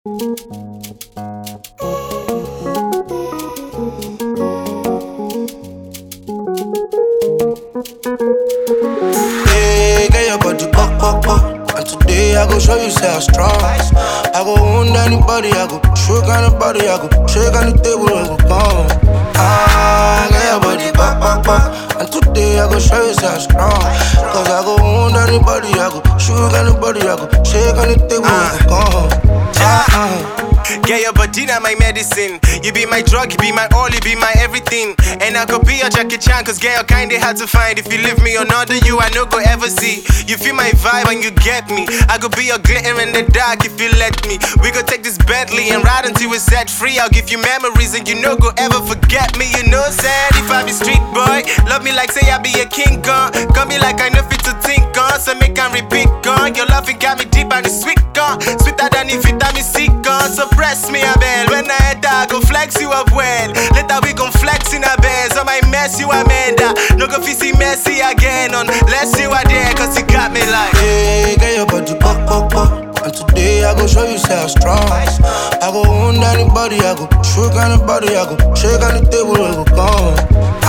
Yeah, get your body pop, pop, pop. And today I go show you say I'm strong. I go wound anybody, I go shook anybody, I go shake on the table, I go come. Ah, get your body pop, pop, pop. And today I go show you say I'm strong. Cause I go wound anybody, I go shook anybody, I go shake on the table, I go come. Ah, ah. Get your body now my medicine. You be my drug, you be my all, you be my everything. And I could be your Jackie Chan, cause get your kind they hard to find. If you leave me or not, you I no go ever see. You feel my vibe and you get me. I could be your glitter in the dark if you let me. We could take this Bentley and ride until we're set free. I'll give you memories and you no go ever forget me. You know, sad if I be street boy. Love me like say I be a king gun. Got me like I know fit to think on. So make and repeat gun. Your loving got me deep and it's sweet gun. Sweeter than if vitamin C gun. So press me a bell. When I enter, I go flex you up well. Later we gon' flex in a bed. So my mess you Amanda. No go fit see messy again unless you are there. Cause you got me like. Yeah, get your body pop, pop, pop. And today I go show you say I'm strong. I go wound anybody, I go shook anybody, I go shake on the table, I go come.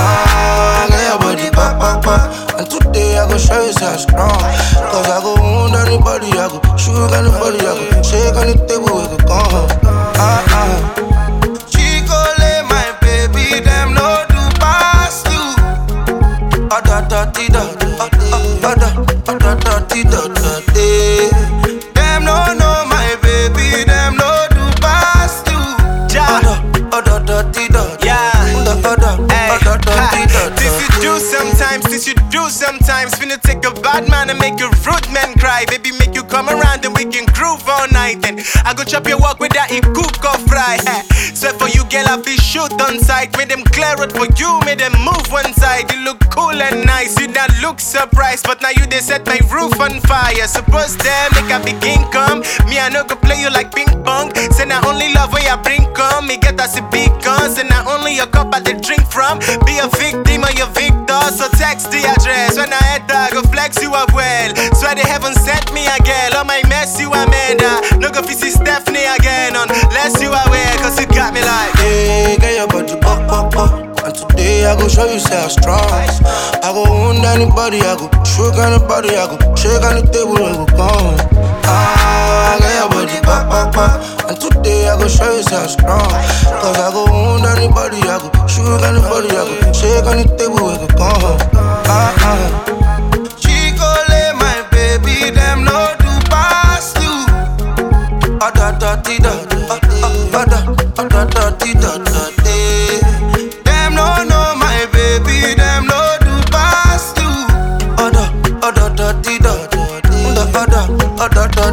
Ah, get your body pop, pop, pop. And today I go show you say I'm strong. Cause I go wound anybody, I go shook anybody, I go shake on the table, I go come. Ah, ah. Chicole, my baby, them no do pass you. Ah, da, da, di, da, da, ah, ah, da, ah, da, da, di, da, da, di. Them no know my baby, them no do pass you. Ja. Ah, da, ah, da, da, di, da, da. Yeah. Da, da, da, ah, da, da, di, da, da, This you do di. sometimes, this you do sometimes. Finna take a bad man and make a rude man cry. Baby, make you come around and we can groove all night. And I go chop your walk with that it cook or fry. So for you, girl, I be shoot on sight. Made them clear it for you, made them move one side. You look cool and nice, you not look surprised. But now you they set my roof on fire. Suppose them make a big income. Me, I no go play you like ping pong. Say not only love when you bring come. Me get us a big guns. And not only your cup I they drink from. Be a victim or your victor. So text the address. When I enter, I go flex you up well. Swear they haven't sent me a girl. On my mess, you Amanda. No go see Stephanie again. Unless you aware, cause you got me like. Yeah, get your body pop, pop, pop. And today I go show you say I'm strong. I go wound anybody, I go shook anybody, I go shake on the table, I go come. Ah, get your body pop, pop, pop. And today I go show you say I'm strong. Cause I go wound anybody, I go shook anybody, I go shake on the table, I go come. Ah, ah. Chicole, my baby, them no do pass you. Ah, da, da, di, da, da, ah, ah, ah, da, ah, da, da, di, da, da, di. Them no know my baby, them no do pass you. Ah, da, ah, da, da, di, da, da, di. Da, ah, da, ah, da, da,